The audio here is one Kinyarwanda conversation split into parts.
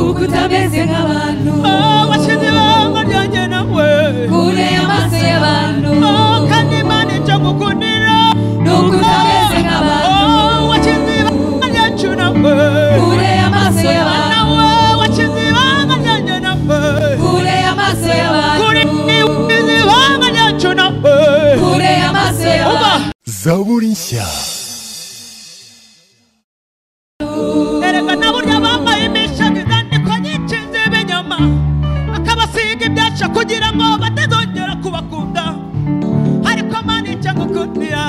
bameze nk'abantu washyize ibanga ryanjye nawe kure y'amaso y'abantu Oh, kandi imana icyo gukundira ni uko utameze nk'abantu Oh, washyize ibanga ryacu nawe kure y'amaso y'abantu nawe washyize ibanga ryanjye nawe kure y'amaso kuri y'abantu washyize ibanga ryacu nawe kure y'amaso uba y'abantu zaburi nshya erekana burya bambaye imishago izandiko nyinshi z'ibinyoma bakabasiga ibyasha kugira ngo batazongera kubakunda ariko mana icyo ngukundira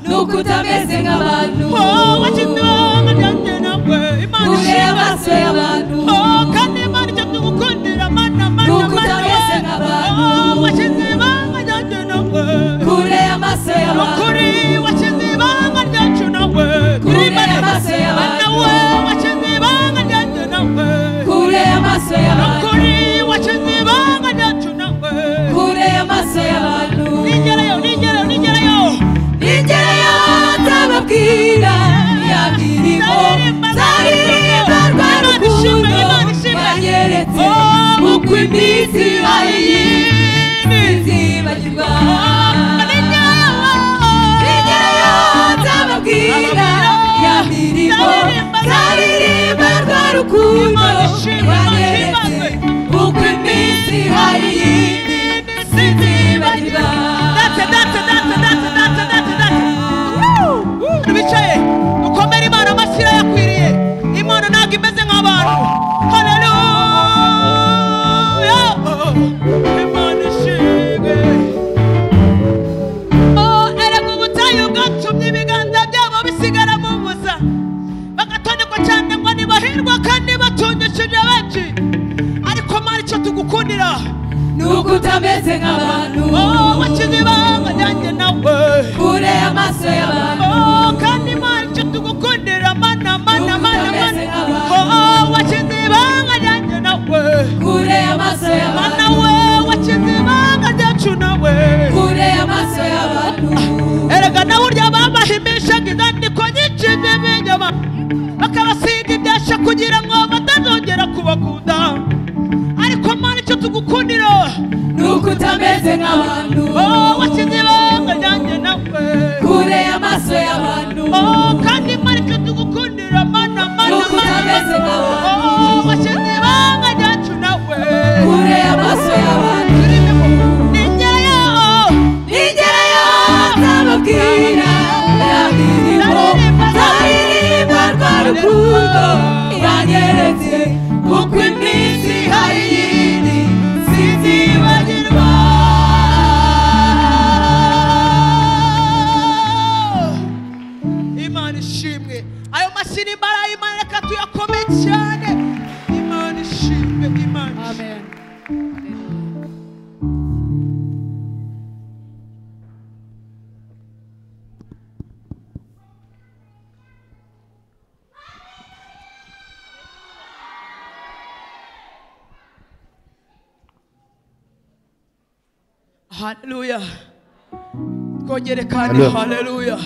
ni uko utameze nk'abantu Oh, washyize ibanga ryanjye nawe imana kure ishimwe y'amaso y'abantu Oh, kandi imana icyo tugukundira mana mana Nuko mana utameze nk'abantu. Oh, washyize ibanga ryanjye nawe kure y'amaso ni y'abantu ukuri washyize ibanga ryacu nawe Kure Imana- y'amaso y'abantu. Mana we washyize ibanga ryanjye nawe kure y'amaso y'abantu Nukuri wakize ibanga ryacu nawe kure y'amaso y'abantu nigerayo nigerayo nigerayo ngereyo ntababwira yabirimo zaririmbarwa rukundo banyeretse uko iminsi bayiyindi bagirwa ngereyo ntababwira yabirimo zaririmbarwa rukundo banyeretse uko iminsi bayiyindi sizibagirwa bicaye ukomere imana amashyi irayakwiriye imana ntabwo imeze nk'abantu haleluya imana ishimwe Oh, erega ubutayu bwatumye ibiganza byabo bisigara mu busa bagatonerwa cyane ngo ntibahirwa kandi batungishije benshi ariko mari icyo tugukundira nuko utameze nk'abantu Oh, wakize ibanga ryanjye nawe kure y'amaso y'abantu Oh, kandi mari icyo tugukundira mana mana mana mana Oh, wakize ibanga ryanjye nawe kure y'amaso mana y'abantu we wakize ibanga ryacu nawe kure y'amaso y'abantu erega na burya babahimishaga inyandiko nyinshi z'ibinyoma bakabasiga ibyasha kugira ngo batazongera kubakunda ariko mana icyo tugukundira nuko utameze nk'abantu oh washyize ibanga ryanjye nawe kure y'amaso y'abantu oh kandi mana icyo tugukundira mana mana Nuko mana utameze nk'abantu. oh washyize ibanga ryacu nawe kure y'amaso y'abantu nigerayo ngereyo ntababwira yabirimo zaririmbarwa rukundo iranyeretse kuko iminsi hari iyindi sinzibagirwa imana ishimwe ayo mashyi n'imbara y'imana reka tuyakome cyane imana ishimwe imana ishimwe amen haleluya twongere kandi Amen. haleluya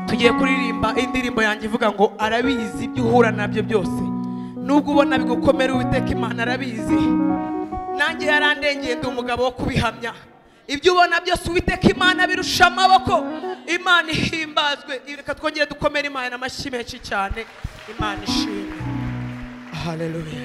tugiye kuririmba indirimbo yanjye ivuga ngo arabizi ibyo uhura nabyo byose nubwo ubona bigukomera uwiteka imana arabizi nanjye yarandengeye ndi umugabo wo kubihamya ibyo ubona byose uwiteka imana birusha amaboko imana ihimbazwe reka twongere dukomere imana amashyi menshi cyane imana ishimwe haleluya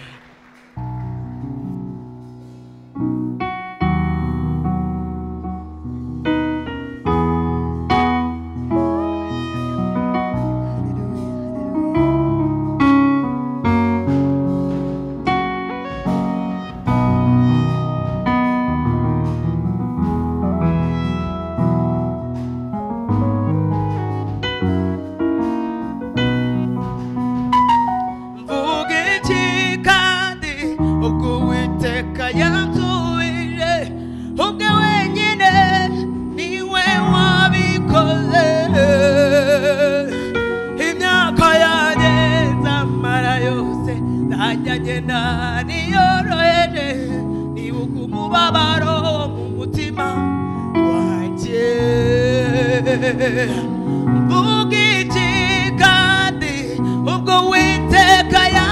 mvuga iki kandi ubwo uwiteka yansubije ubwe wenyine niwe wabikoze imyaka yanjye nzamara yose nzajya ngenda niyoroheje nibuka umubabaro mu mutima wanjye mvuga iki kandi ubwo witeka yanjye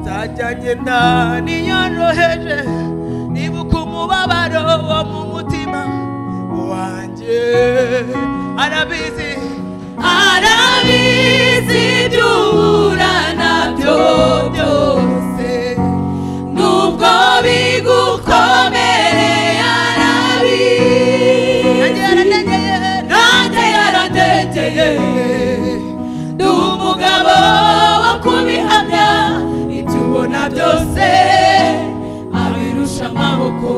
inda niyoroheje nibuka umubabaro wo mu mutima wanjye arabizi arabizi ibyo uhura nabyo byose nubwo bigukomereye arabizi nanjye yaradegeye ndi umugabo wo kubihamya ibyo ubona byose abirusha amaboko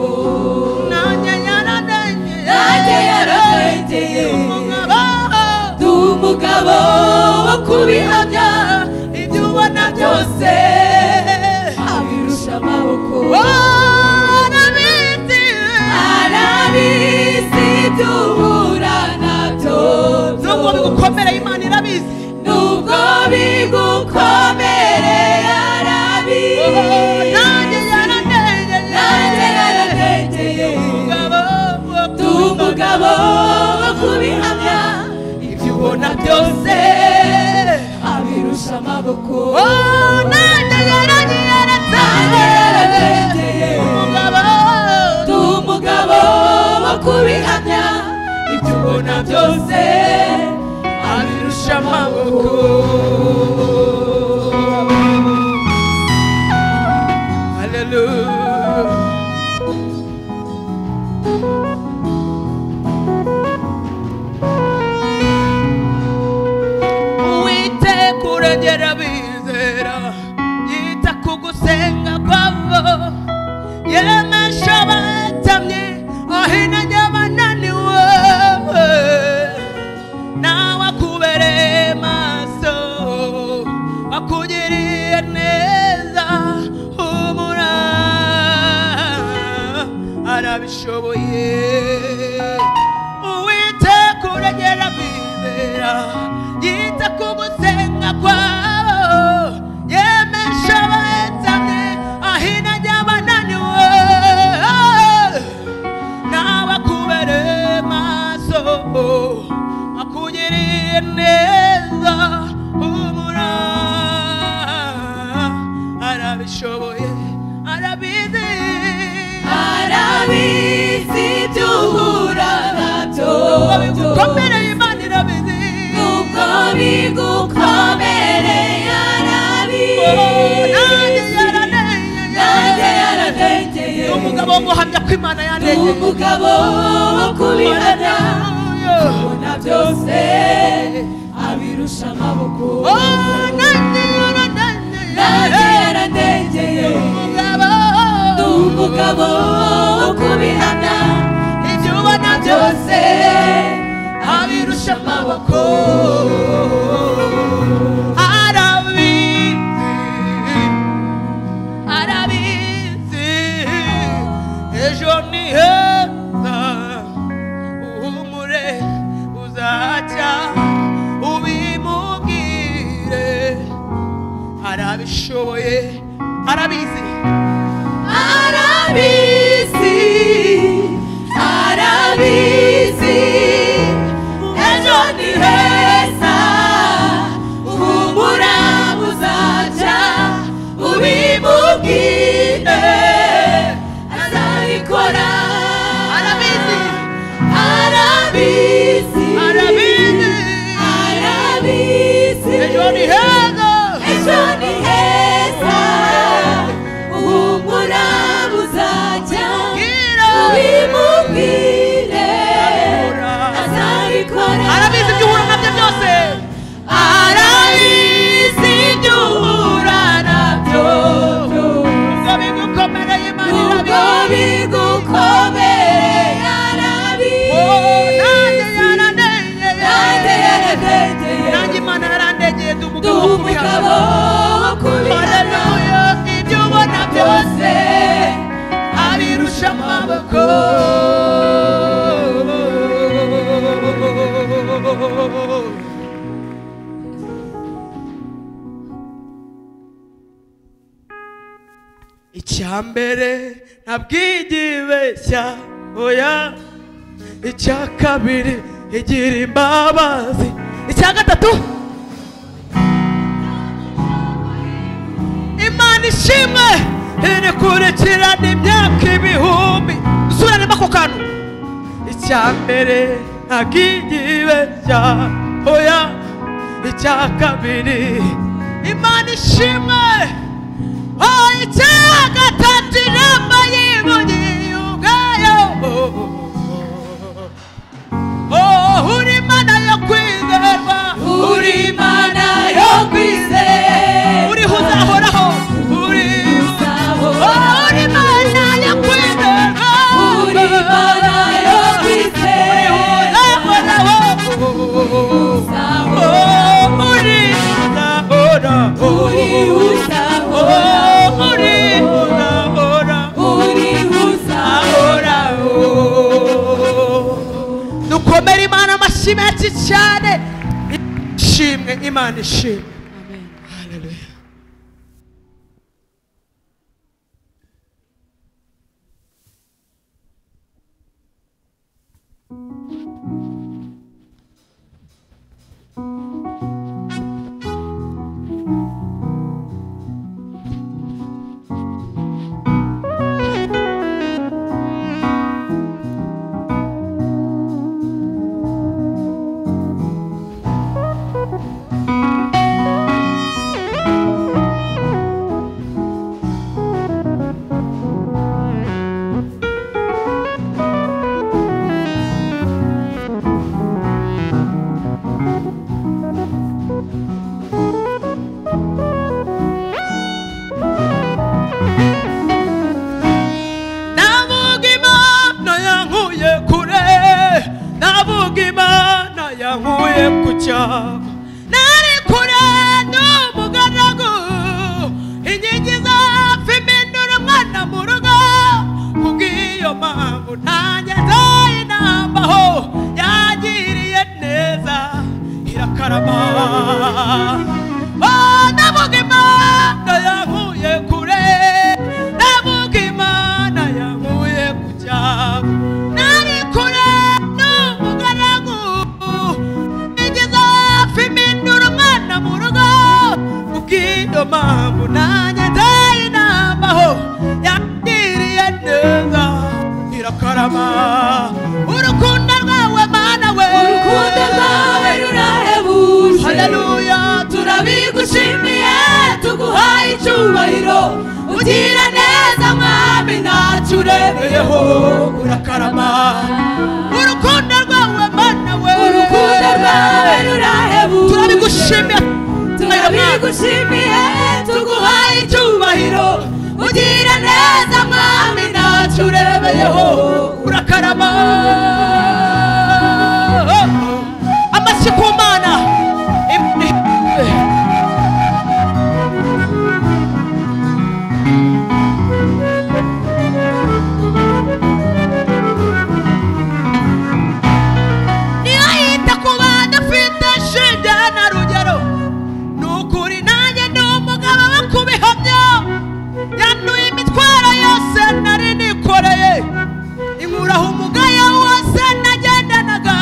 nanjye yarandenye nanjye yaradegeye umugabo ndi umugabo wo kubihamya ibyo ubona byose abirusha amaboko warabizi arabizi ibyo uhura nabyo nubwo bigukomereye imana irabizi nubwo bigukomereye arabizi nanjye yarandenye nanjye yarategeye umugabo wo ndi umugabo wo kubihamya ibyo ubona byose abirusha amaboko nanjye yarangiye nanjye yarategeye umugabo ndi umugabo wo kubihamya ibyo ubona byose abirusha amaboko Hallelujah. Uwiteka urengera abizera yita ku gusenga kwabo yemesha abatamye ahinanya abananiwe nawe akubereye maso akugiriye neza humura arabishoboye uwiteka urengera bizera yita ku gusenga kwabo yemesha abatamye ahinanya abananiwe n'abakubere maso akugiriye neza humura arabishoboye arabizi arabizi ibyo uhura nabyo byose bigukomere imana irabizi nubwo bigukomereye nanjye arabizi nanjye yaraneye yarategeye ni umugabo wo guhamya ko imana ndi yaneye umugabo wo kubihamya ubona byose abirusha amaboko nanjye yaradegeye ndi umugabo wo kubihamya ibyo ubona byose byose abirusha amaboko arabizi arabizi ejo ni heza uhumure uzacya ubimubwire arabishoboye arabizi arabizi arabizi ejo ni heza humura buzaca ubimubwire azabikora Arabizi. arabizi arabizi arabizi ejo ni heza ejo ni heza humura buzajya Bwira. ubimubwire Arabikora. azabikora arabizi ibyo uhura nabyo byose arabizi ibyo uhura nabyo byose ngo bigukomereye imana nubwo irabizi bigukomereye Oh, nanjye arabizi nanjye yarandenye nanjye yarategeye imana yarandegeye ndi ndi umugabo wo umugabo kubihana wo kubihamya haleluya ibyo ubona byose byose abirusha amaboko icyambere ntabwigibeshya oya icya kabiri igira imbabazi icya gatatu imana ishimwe irikurikirana imyaka ibihumbi dusuranemo ako kantu icya mbere ntagigiwe cya oya icya kabiri imana ishimwe oh, icya gatatu inama yivugiye ubwayo oh, uri imana yo kwizerwa uri imana yo kwizera uriho uzahoraho uri uri imana yo kwizera uri imana yo kwizera uri uzahora uri uzahora dukomere imana amashyi menshi cyane ishimwe imana ishimwe amen Hallelujah. navuga imana yankuye kure navuga imana yankuye ku cyaro nari kure n'umugaragu inkingi zapfa imindura umwana mu rugo kubw'iyo mpamvu ntageze inama aho yagiriye neza irakarama Oh, navuga imana yankuye kure navuga imana yankuye ku cyaro nari kure n'umugaragu nigeze hafi imindura umwana mu rugo kubw'iyo mpamvu nanjye ndaye inama aho yangiriye neza irakarama urukundo rwawe mana we urukundo rwawe rurahebuje haleluya turabigushimiye tuguhaye icyubahiro ugira neza mwami ntacyo uremeyeho turemeyeho urakarama urukundo rwawe mana we urukundo rwawe rurahebuje turabigushimira turabigushimiye tuguhaye icyubahiro ugira neza mwami ntacyo uremeyeho urakarama amashyi ku mana Imana ihebwe. niyo yita ku bantu afite shinge na rugero ni ukuri nanjye ni umugabo wo kubihamya yanuye imitwaro yose nari nikoreye inkuraho umugayo wose nagendanaga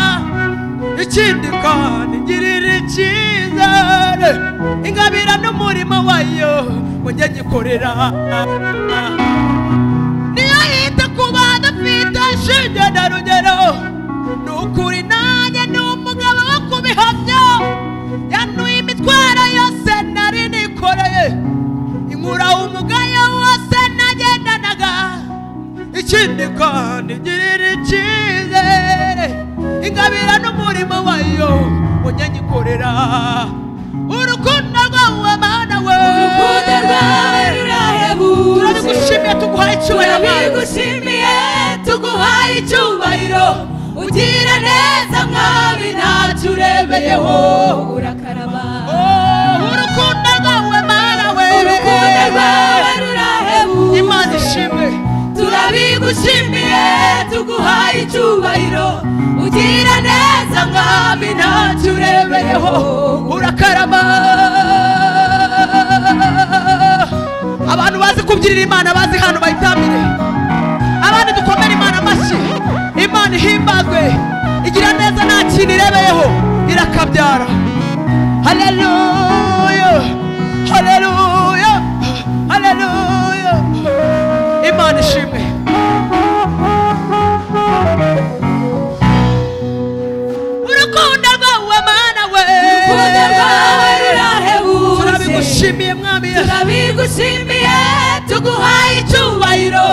ikindi kandi ngirira icyizere ingabira n'umurimo wayo ngo njye nyikorera niyo yita ku bantu afite shinge na rugero ni ukuri nanjye ni umugabo wo kubihamya yanuye imitwaro yose nari nikoreye inkura umugayo wose nagendanaga ikindi kandi ngirira icyizere ingabira n'umurimo wayo ngo njye nyikorera urukundo rwawe mana we urukundo rwawe rurahebuje turabigushimiye tuguhaye icyubahiro Mana. turabigushimiye tuguhaye icyubahiro ugira neza mwami ntacyo uremeyeho urakaraba Oh, urukundo rwawe mana we urukundo rwawe imana rurahebuje ishimwe turabigushimiye tuguhaye icyubahiro ugira neza mwami ntacyo uremeyeho urakarama abantu bazi kubyirira imana bazi hano bayitamire abandi dukomere imana amashyi imana ihimbazwe igira neza nta kintu irebeyeho irakabyara haleluya haleluya haleluya tugushimiye tuguhaye icyubahiro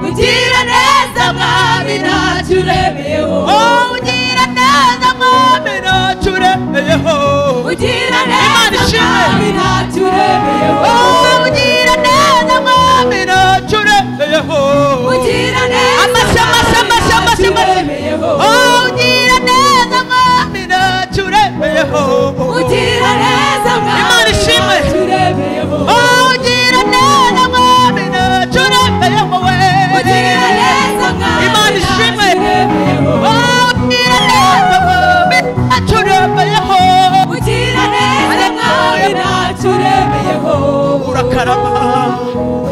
ugira neza mwami ntacyo uremeyeho Oh, ugira neza mwami ntacyo uremeyeho ugira Imana neza ishimwe. mwami ntacyo uremeyeho Oh, ugira neza mwami ntacyo uremeyeho ugira neza Amashyi, amashyi, amashyi, amashyi, ntacyo amashyi. uremeyeho Oh, ugira neza mwami ntacyo uremeyeho ugira neza Imana mwami ishimwe. ntacyo uremeyeho Oh, ugira neza mwami ntacyo uremeyeho we ugira neza mwami Imana ishimwe. ntacyo uremeyeho Oh, ugira neza mwami ntacyo uremeyeho ugira neza mwami ntacyo uremeyeho urakarama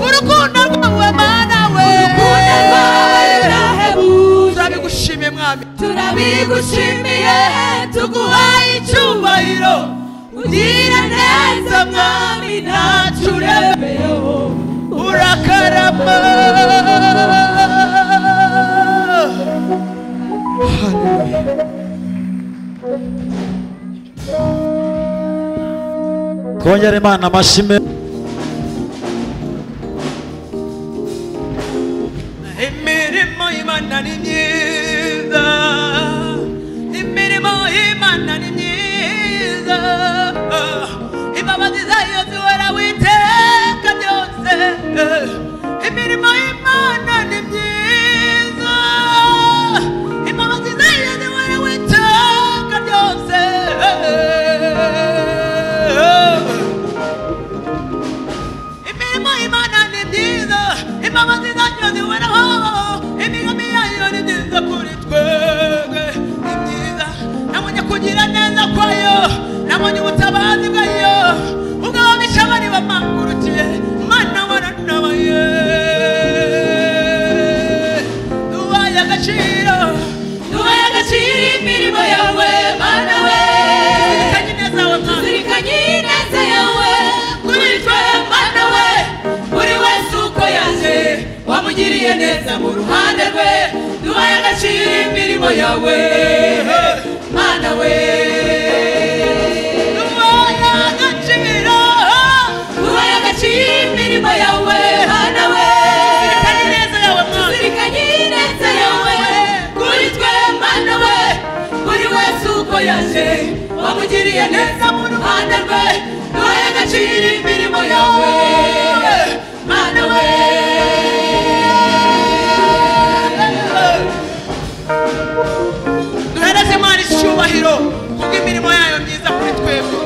urukundo rwawe mana we urukundo rwawe rurahebuje turabigushimiye mwami turabigushimiye tuguhaye icyubahiro ugira neza mwami ntacyo uremeyeho urakarama Haleluya. twongere imana amashyi menshi imirimo y'imana ni myiza imirimo y'imana ni myiza imbabazi zayo zihora witeka byose imirimo y'imana ni myiza imbabazi zayo zihora witeka byose imirimo y'imana ni myiza imbabazi zayo zihoraho imigambi yayo ni myiza kuri twebwe ni myiza nabonye kugira neza kwayo nabonye ubutabazi bwayo ubwabo bishabari bamangurukiye mana waranabaye dubaye agaciro duhaye agaciro imirimo yawe mana we zirikanye neza we mana zirikanye ineza yawe kuri twe mana we buri wese uko yaje wamugiriye neza mu ruhande rwe duhaye agaciro imirimo yawe mana we dubaye agaciro duhaye agaciro imirimo yawe mana we zirikanye neza yawe mana zirikanye ineza yawe kuri twe mana we buri wese uko yaje wamugiriye neza mu ruhande rwe duhaye agaciro imirimo yawe mana we duhereze imana icyubahiro kubwo imirimo yayo myiza kuri twebwe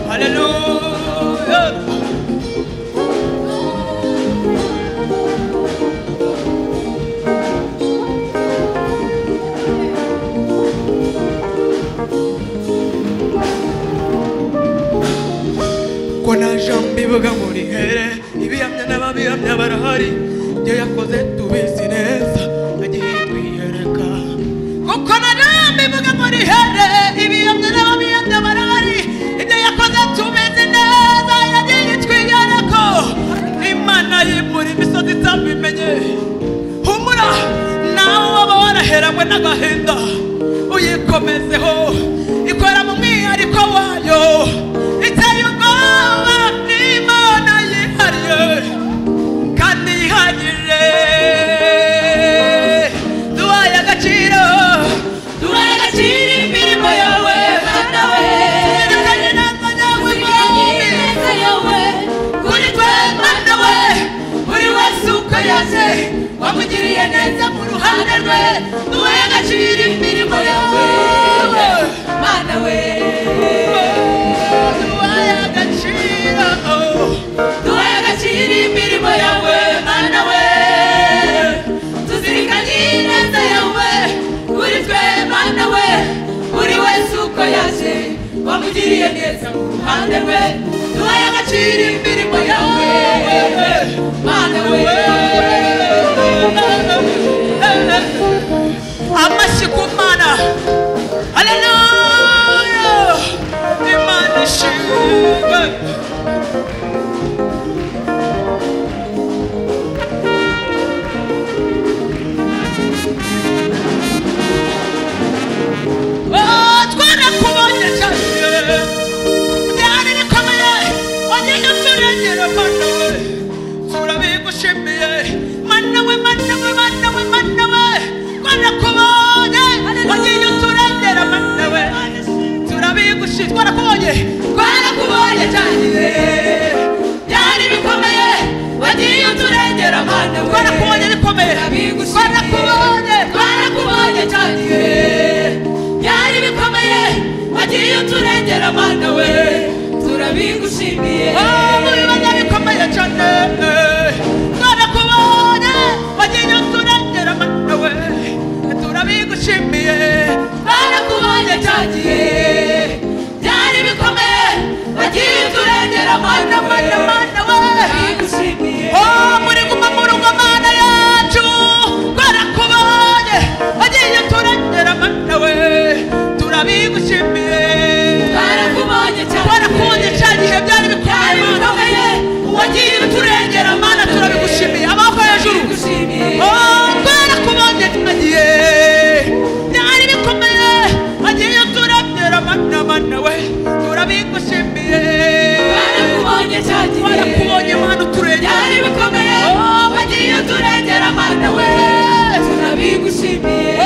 haleluya ko naje mbivuga muri here ibihamya n'ababihamya barahari ibyo yakoze tubizi neza agiye kwiyereka kuko naje mbivuga muri here ibihamya n'ababihamya barahari ibyo yakoze tubizi neza yagiye twiyereka imana yimura imisozi itabimenye humura nawe waba waraheranywe n'agahinda uyikomezeho ikora mu mwihariko wayo iteye ubwoba imana yihariye kandi ihagije duhaye agaciro duhaye agaciro imirimo yawe mana we zirikanye neza yawe zirikanye ineza yawe kuri twe mana we buri wese uko yaje wamugiriye neza mu ruhande rwe duhaye agaciro imirimo yawe mana we duhaye agaciro duhaye agaciro imirimo yawe mana we tuzirikanye ineza yawe kuri twe mana we buri wese uko yaje wamugiriye neza mu ruhande rwe duhaye agaciro imirimo yawe mana we amashyi ku mana haleluya imana ishimwe Oh, twarakubonye cyane byari bikomeye wagiye uturengera mana we mana we mana we mana we mana we twanakubonye wagiye uturengera mana we turabigushije twarakubonye twarakubonye cyane byari bikomeye wagiye uturengera mana we twarakubonye bikomeye twarakubonye twarakubonye cyane byari bikomeye wagiye uturengera mana we turabigushimiye mubi bajya bikomeye cyane twarakubonye wagiye uturengera mana we turabigushimiye twarakubonye cyagiye byari bikomeye wagiye uturengera mana mana mana we Oh, muri guma mu rugo mana yacu twarakubonye wagiye uturengera mana we turabigushimiye twarakubonye cyane twarakubonye cyane ibihe byari bikomeye mana wagiye uturengera mana turabigushimiye amaboko hejuru Oh, twarakubonye cyagiye byari bikomeye wagiye uturengera mana mana we turabigushimiye twarakubonye cyagiye twarakubonye mana uturengera bikomeye wagiye uturengera mana we turabigushimiye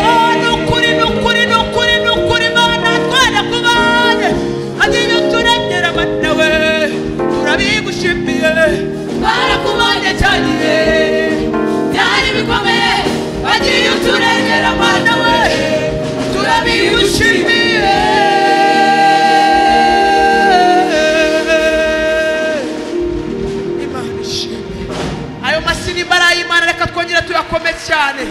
ni ukuri ni ukuri ni ukuri ni ukuri mana twarakubonye wagiye uturengera mana we turabigushimiye twarakubonye cyagiye byari bikomeye wagiye uturengera mana we turabigushimiye imana ishimwe ayo masinimba ari ay'imana reka twongere tuyakome cyane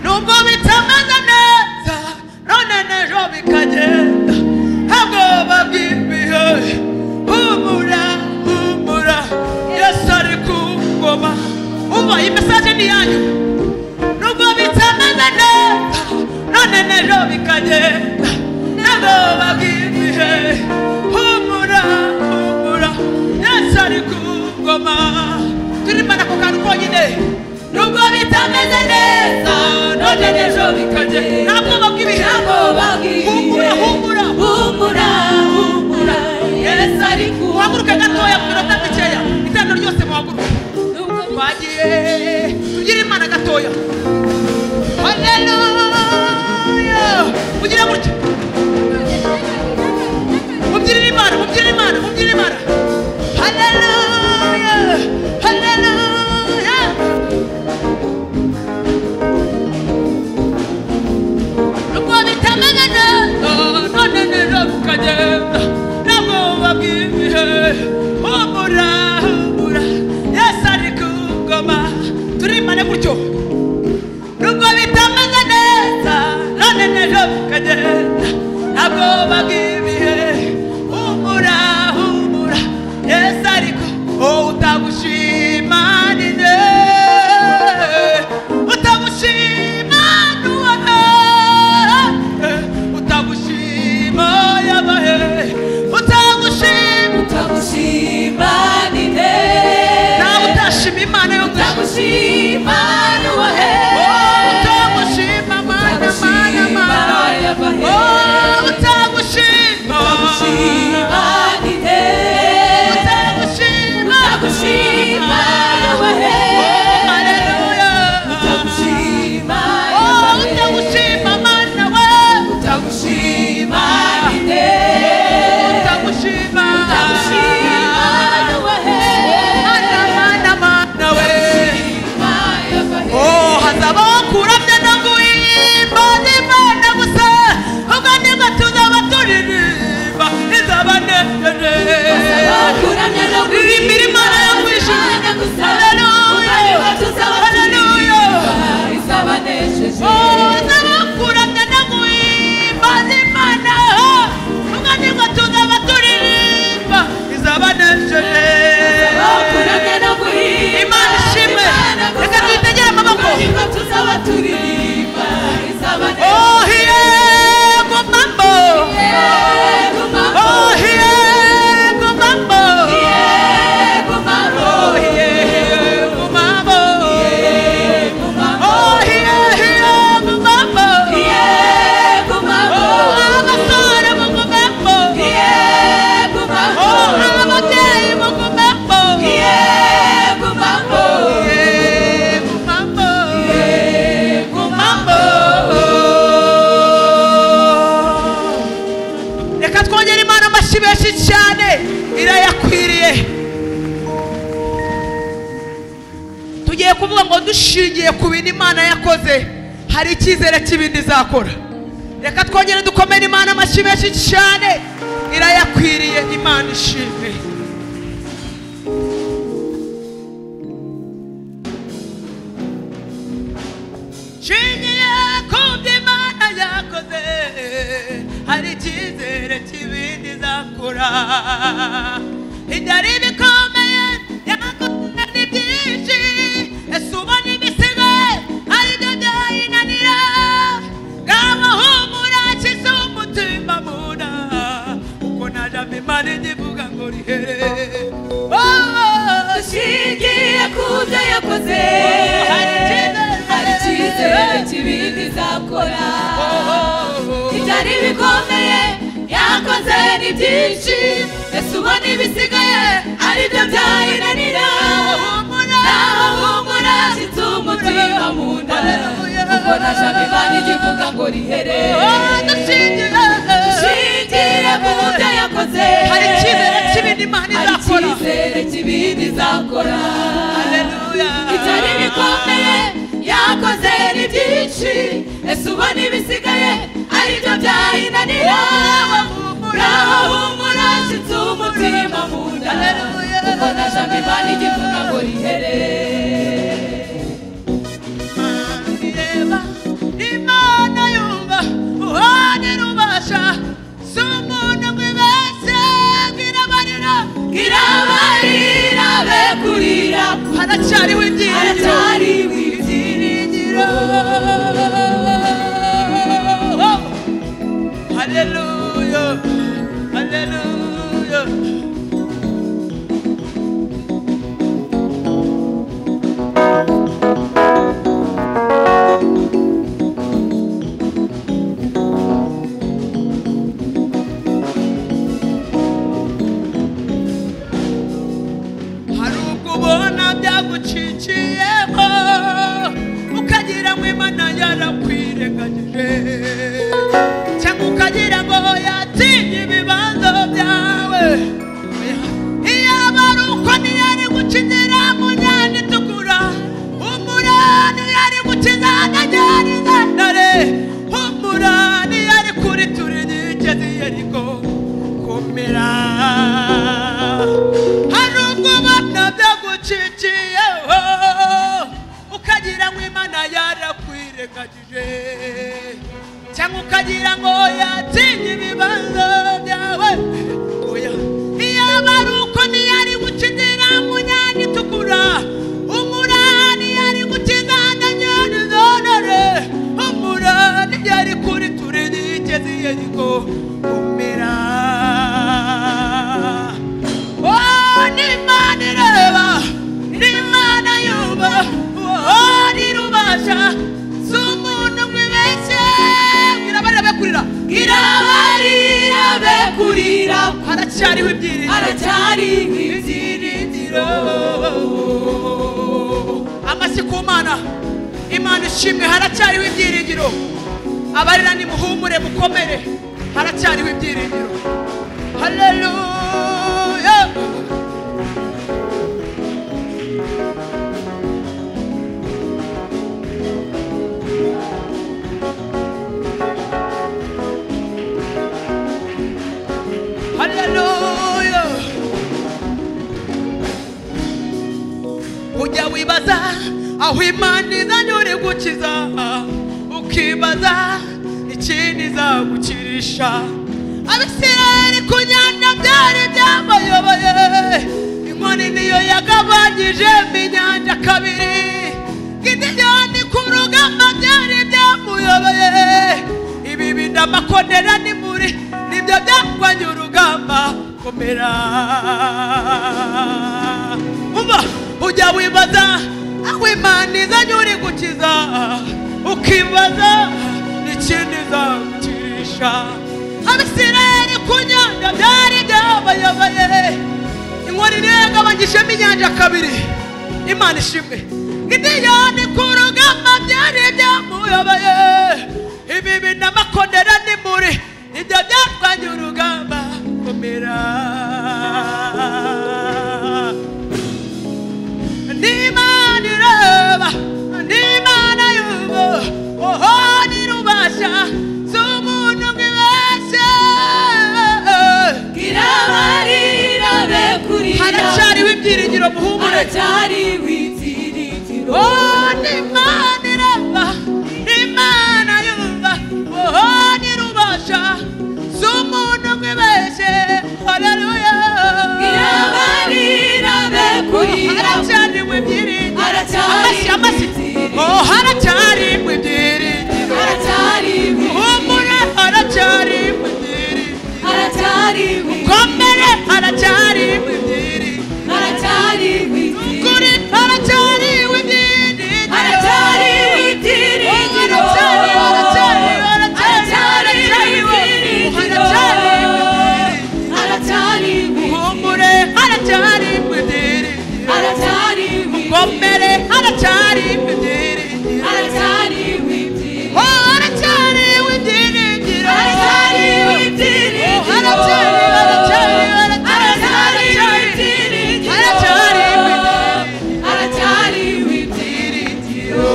nubwo bitameze neza none n'ejo bikagenda ntabwoba bw'ibihe humura humura yesu ari ku ngoma umva iyi mesaje ni yanyu nubwo bitameze neza none n'ejo bikagenda ntabwoba bw'ibihe humura humura yesu ari ku ngoma turimana ako kantu konyine nubwo bitameze neza none n'ejo bikagenda ntabwoba bw'ibihe humura humura humura humura yesu ari ku muhaguruke gatoya ku minota mikeya itendo ryose muhaguruke twagiye tugire imana gatoya haleluya ugira gutya mubyinire imana mubyinire imana mubyinire imana haleluya haleluya nubwo bitameze neza none neza bikagenda n'abwoba bw'ibihe humura humura yesu ari ku ngoma turimane gutyo nubwo bitameze neza none neza bikagenda ntabwoba bw'ibihe humura humura tugiye kuvuga ngo dushingiye ku bintu imana yakoze hari icyizere cy'ibindi izakora reka twongere dukomere imana amashyi menshi cyane irayakwiriye imana ishimwe shingiye ku byo imana yakoze hari icyizere cy'ibindi izakora ibyari bikomeye yakoze ni byinshi ese ubona ibisigo ari byo byayinanira ngaho humura kiza umutima muna kuko najamo imana igivuga ngo rihere Oh, dushingiye ku byo yakoze hari icyizere. hari icyizere kibindi izakora oh, oh. ibyari bikomeye yakoze ni byinshi ese ubona ibisigaye ari byo byayinanira naho humura nshyitse umutima mu nda kuko nashaka imana igivuga ngo rihere Oh, dushingiye dushingiye ku byo yakoze hari icyizere cy'ibindi imana hari izakora icyizere kibindi izakora Haleluya. ibyari bikomeye yakoze ni byinshi ese ubona ibisigaye aribyo byayinanira ngaho humura nshyitse umutima mu nda Haleluya. kuko najamo imana igivuga ngo rihere Ireba, imana yumva uhanira ubasha si umuntu mwibeshye ngo irabarira irabarira be kurira haracyariho ibyiringiro haracyari ibyiringiro haleluya haleluya hari ubwo ubona byagucikiyeho ukagira ngo imana yarakwirengagije cyangwa ukagira ngo yatinye ibibanza byawe iyaba ari uko ntiyari gukinira mu nyanja itukura umurani yari gukiza ntajyana izandare umurani yari kuri turi nyigezi yeriko komera hari ubwo bana byagucikiyeho ukagira ngo imana yarakwirengagije cyangwa ukagira ngo yatinye ibibazo byawe oya iyaba ari uko ntiyari gukinira mu nyanja itukura umurani yari gukingana nyana zonore umurani yari kuri turi nigezi yeriko kumera Oh, n'Imana ireba, n'Imana yumva, oh, n'irubasha, si umuntu mwibeshye. Irabarira be kurira, irabarira be kurira haracyariho ibyiringiro haracyari ibyiringiro amashyi ku mana imana ishimwe haracyariho ibyiringiro abarira nimuhumure mukomere haracyariho ibyiringiro haleluya haleluya ujya wibaza aho imana izanye uri gukiza ukibaza ikindi izagukirisha abisirayeli ku nyanja byari byabayoboye inkoni niyo yagabanyije inyanja kabiri gideyoni ku rugamba byari byamuyoboye ibi bindamakonera ni muri nibyo byagwanye urugamba komera umva ujya wibaza aho imana izanye uri gukiza ukibaza n'ikindi izagukirisha abisirayeli ku nyanja byari byabayoboye inkoni niyo yagabanyijemo inyanja kabiri imana ishimwe gideyoni ku rugamba byari byamuyoboye ibi binamakonera ni muri ibyo byatwanye urugamba komera n'imana ireba ndaba n'imana y'ubu oho n'irubasha z'umuntu bwibasha kirabarira be kurira haracyariho ibyiringiro muhumure haracyari witiritiro Oh, n'Imana irava, n'Imana yumva, oh, n'irubasha, si umuntu wibeshye, haleluya. kirabarira be kurira Haracyariwe ibyiringiro. Haracyari Amashyi, amashyi. ibyiringiro. Oh, haracyariwe ibyiringiro. haracyari Humura, haracyariwe ibyiringiro. haracyari Komere, haracyariwe ibyiringiro. haracyari Ukuri, haracyariwe ibyiringiro. haracyari witiringiro Haracyari, haracyari, haracyari, haracyari witiringiro haracyari. haracyari Muhumure, haracyari ibyiringiro. haracyari Mukomere, haracyari ibyiringiro. haracyari witiringiro Oh, haracyari ibyiringiro. haracyari Oh, haracyari, haracyari, haracyari, witiringiro haracyari ibyiringiro. haracyari witiringiro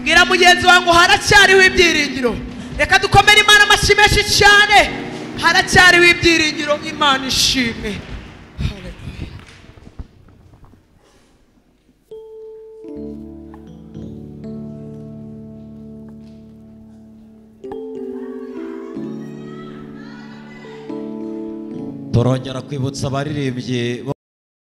bwira mugenzi wawe ngo haracyariho ibyiringiro reka dukomere imana amashyi menshi cyane haracyariho ibyiringiro imana ishimwe Hallelujah. turongera kwibutsa abaririmbyi bo